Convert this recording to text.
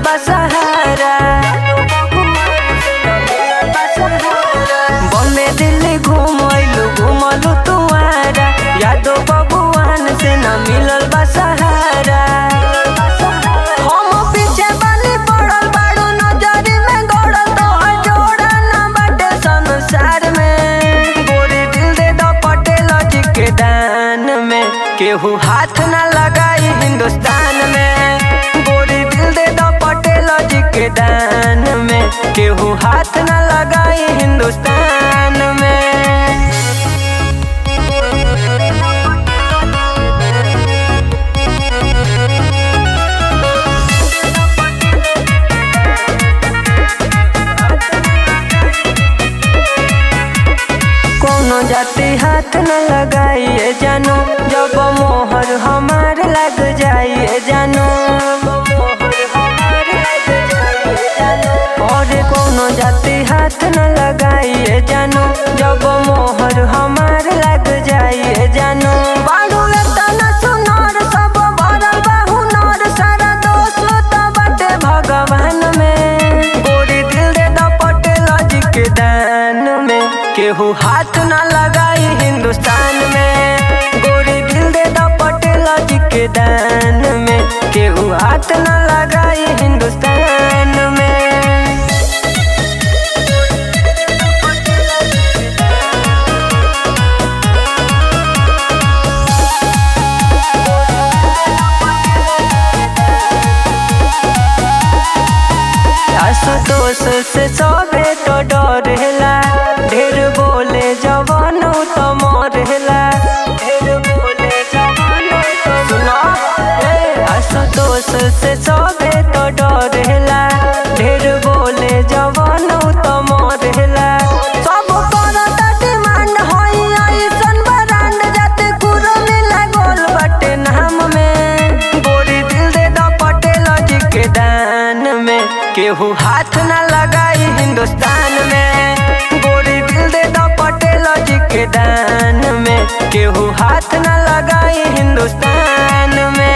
बा सहारा बम्बे दिल्ली घूमलू घूमलू तुआरा यादो बबुआन से न मिलल बा सहारा हम पीछे बनी पड़ल बाड़ू नजरी में गड़ल तोहर जोड़ा न बाटे संसार में गोरी दिल दे दो पटेल जी के दान में केहू हाथ न लगाई हिंदुस्तान में गोरी दिल दे दो पटेल जी के दान में केहू हाथ न लगाई हिंदुस्तान में कोनो जाति हाथ न लगाइए जानो जब मोहर हमार लग जाइए जानो और कोनो जाति हाथ न लगाइए जानो जब मोहर हमार लग जाइए जानो बाडू एतना सुनर सब भरल बा हुनर सारा दोष तो बाटे भगवान में गोरी दिल दे दो पटेल जी के दान में केहू हाथ न लगाई हिंदुस्तान में गोरी दिल दे दो पटेल जी के दान में केहू हाथ न लगाई हिंदुस्तान में आशुतोष से सबे तो डरेला ढेर बोले जवन तो मरेला ढेर बोले जवन तो सुनो ए, आशुतोष से सबे तो डरेला ढेर बोले जवन तो मरेला सब करता डिमांड होई ऐसन ब्रांड जाते कुरो मिला गोल बटे नाम में गोरी दिल दे दो पटेल जी के दान में केहू हाथ न लगाई हिंदुस्तान में गोरी दिल दे दो पटेल जी के दान में केहू हाथ न लगाई हिंदुस्तान में